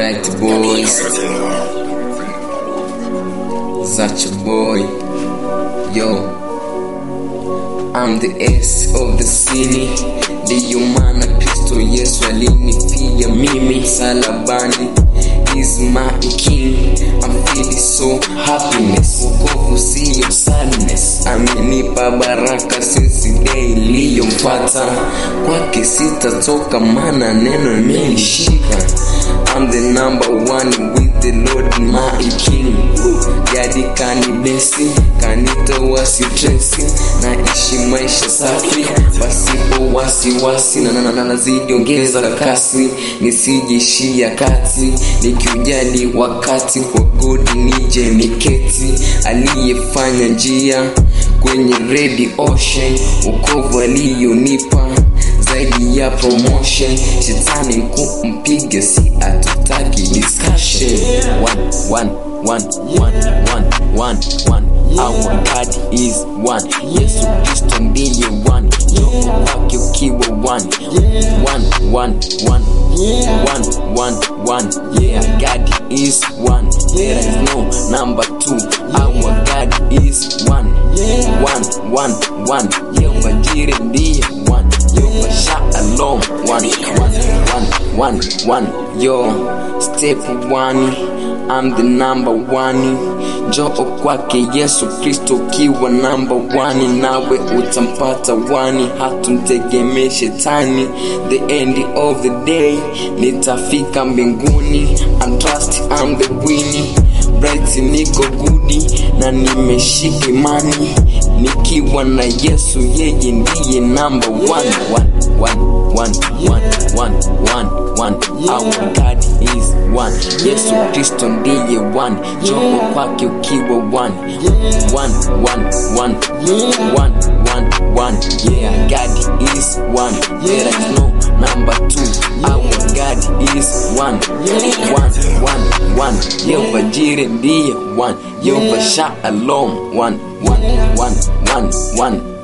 Alright boys, such a boy. Yo, I'm the S of the city. Ndiyo maana Kristo Yesu alinipia mimi salabani. He's my king. I'm feeling so happiness. Wokovu siyo sadness. Amenipa baraka since day iliyopata. Kwake sitatoka maana neno imenishika. I'm the number one with the Lord my king. Jadi kanibesi, kanitoa sitresi, naishi maisha safi pasipo wasiwasi, na na- na- na- nazidi ongeza kasi, nisijishia kati, nikiujali wakati kwa God nije niketi, aliyefanya njia kwenye red ocean, ukovu aliyonipa zaidi ya promotion shetani kumpiga si atutaki discussion one, one, one, one, one, one, one. Our God is one. Yesu Kristo ndiye one. Roho wake ukiwa one. One, one, one. One, one, one. Yeah, God is one. There is no number two. Our God is one. One, one, one. Yehova Jireh ndiye one. Yehova Shalom one, one, one, one, one. Yo, step one. I'm the number one. Njoo kwake Yesu Kristo ukiwa namba one, nawe utampata wani, hatumtegemee shetani. The end of the day nitafika mbinguni. I trust I'm the winning bright niko gudi na nimeshika imani nikiwa na Yesu, yeye ndiye number one, one, one, one, one, one, one, one. Our God is one. Yesu Kristo ndiye one. Njoo kwake ukiwa one, one, one, one, one, one, one. Yeah, God is one. There is no number two. Our God is one, one, one, one. Yehova Jireh ndiye one. Yehova Shalom one, one, one, one, one.